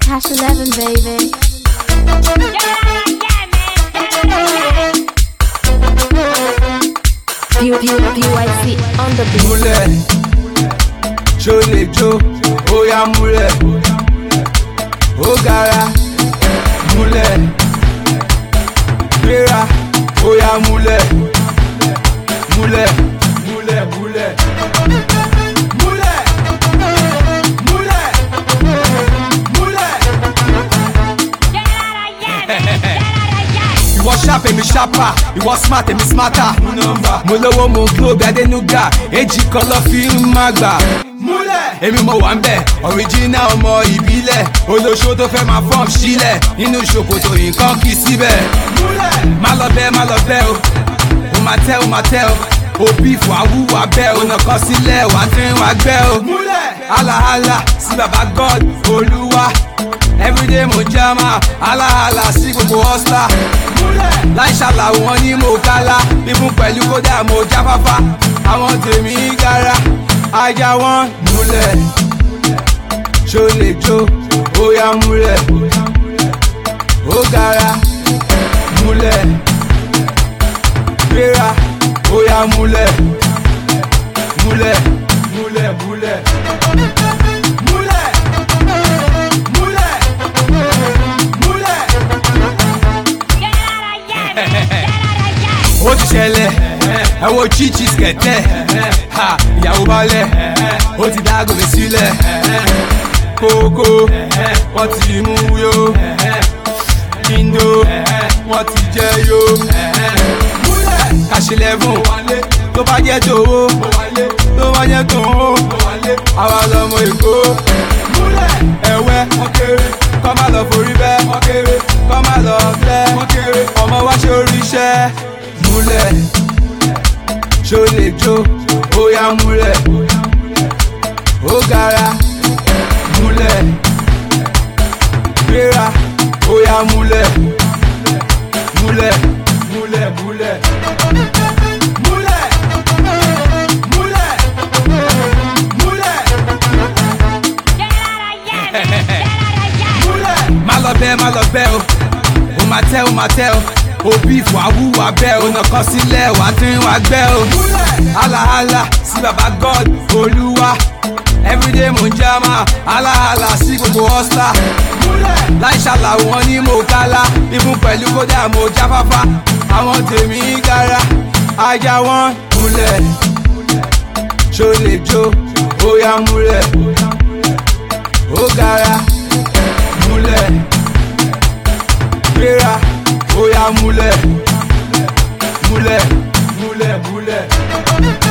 Cash 11, baby. Pew, pew, PYC on the beat. múlẹ̀ ṣó lè jó ó yá múlẹ̀ ó gara múlẹ̀ gbéra ó yá múlẹ̀ múlẹ̀ múlẹ̀ múlẹ̀ múlẹ̀ múlẹ̀ múlẹ̀. ìwọ sharp èmi sharper ìwọ smart èmi smarter mo lówó mo glow bí adénúgà èjì kan lọ fi ń má gbà. múlẹ̀ èmi mo wà ń bẹ̀ original ọmọ ìbílẹ̀ olóṣó tó fẹ́ máa fọ́ọ̀m sílẹ̀ nínú ṣòkòtò nǹkan kì í síbẹ̀. múlẹ̀ má lọ bẹ́ẹ̀ má lọ bẹ́ẹ̀ o ó máa tẹ́ ó máa tẹ́ o òbí fún awúwà bẹ́ẹ̀ o nàkan sílẹ̀ wà á tẹ́ wà gbẹ́ o. múlẹ̀ halahala sí baba god olúwa everyday mo jama halahala sí gbogbo hustler láì ṣàlàwò wọn ní mo kálá bíbún pẹ̀lú kódà mo jáfáfá àwọn tèmi gara ajá wọn múlẹ̀ ṣó lè jó ó yá múlẹ̀ ó gara múlẹ̀ gbéra ó yá múlẹ̀ múlẹ̀ múlẹ̀ múlẹ̀ múlẹ̀ múlẹ̀ múlẹ̀. ó ti ṣẹlẹ̀ ẹ wo chichi skẹ̀tẹ̀ ha ìyàwó balẹ̀ ó ti dá gòmè sílẹ̀ kókó wọ́n ti mú yó indo wọ́n ti jẹ́ yó kàṣílẹ̀fún tó bá jẹ́ tòwó tó bá jẹ́ tòwó àwa lọmọ èkó ẹ̀wẹ́ kọ́ má lọ forí bẹ́ kọ́ má lọ fẹ́ ọmọ wa ṣe oríṣẹ́ múlẹ̀ ṣó lè jó ó yá múlẹ̀ ó gara múlẹ̀ gbéra ó yá múlẹ̀ múlẹ̀ múlẹ̀ múlẹ̀ múlẹ̀ múlẹ̀ múlẹ̀ múlẹ̀ má lọ bẹ́ẹ̀ má lọ bẹ́ẹ̀ o ó máa tẹ́ ó máa tẹ́ o òbí fún awúwà bẹ́ẹ̀ o nàkan sílẹ̀ wà á tún wà gbẹ́ o halahala sí baba god olúwa everyday mo ń jama halahala sí gbogbo hustler láì ṣàlàwò wọn ní mo kálá ibùn pẹ̀lú kódà mo jáfáfá àwọn tèmi gara ajá wọn múlẹ̀ ṣó lè jó ó yá múlẹ̀ ó gara múlẹ̀ gbéra ó yá múlẹ̀ múlẹ̀ múlẹ̀ múlẹ̀.